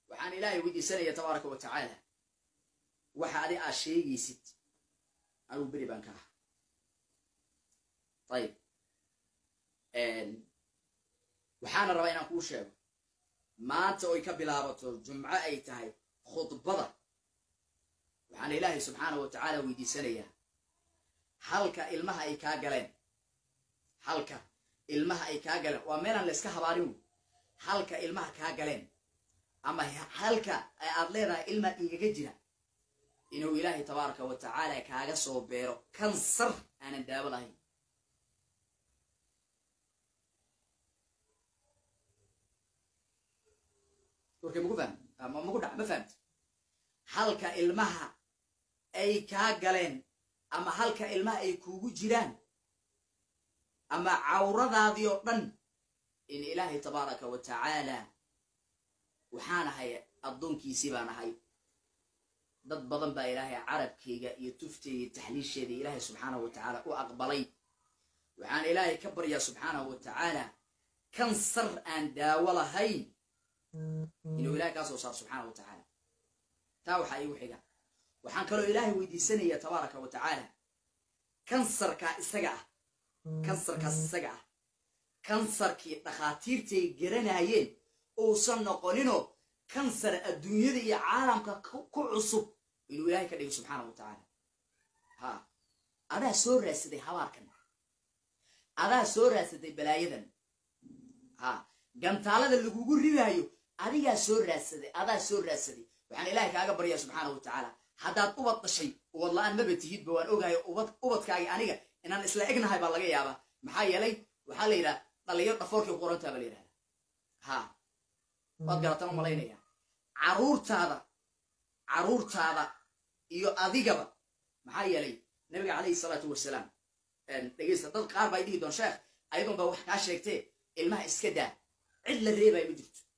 waxaan ilaahay weydiisanaya tabaaraka wa tacaala waxa adi aad sheegaysid anugu beri baan ka aha ayib waxaana rabaa inaan kuu sheego maanta oy ka bilaabato jumco ay tahay khudbada waxaana ilaahay subxaanahu wa tacaala weydiisanayaa halka ilmaha ay kaa galeen halka ilmaha ay kaa galeen waa meelaan la iska habaarin wey halka ilmaha kaa galeen ama halka aad leedahay ilmaa igaga jira inuu ilaahay tabaaraka wa tacaala kaaga soo beero kansar aanan daawo lahayn warkay maku fahm maku dha ma fahamti halka ilmaha ay kaa galeen ama halka ilmaha ay kuugu jiraan ama cawradaadii oo dhan in ilaahay tabaaraka wa tacaala waxaan ahay addoonkiisii baan ahay dad badan baa ilaahay carabkayga iyo tufteyga taxliisheeda ilaahay subxaanahu wa tacaala u aqbalay waxaan ilaahay ka baryaa subxaanahu wa tacaala kansar aan daawo lahayn inuu ilahay kaa soo saaro subxaana wa tacaala taa waxaa iigu xiga waxaan kaloo ilaahay weydiisanaya tabaaraka wa tacaala kansarkaa isaga ah kansarkaas isaga ah kansarkii dhakhaatiirtay garanayeen uusan noqoninoo kansar adduunyada iyo caalamka ku cusub inuu ilaahay ka dhigo subxaana wa tacaala ha adaa soo raadsaday habaarkan adaa soo raadsaday balaayadan ha gantaalada lagugu ridaayo adigaa soo raadsaday adaa soo raadsaday waxaan ilaahay kaaga baryaa subxaana wa tacaala haddaad ubad dhashay ubad la-aan maba tihidba waan ogahay ubad ubadkaagi aniga inaan isla egnahay baa laga yaabaa maxaa yeelay waxaa la yidhaha dhalinyaro dhafoorkii ku qorantaa baa la yidhahda ha waad garatan u malaynaya caruurtaada caruurtaada iyo adigaba maxaa yeelay nabiga calayhi salaatu wasalaam dhegeysta dad qaar baa dhihi doon sheekh ayadoon baa wax kaa sheegtee ilmaha iska daa cid la reebaya ma jirto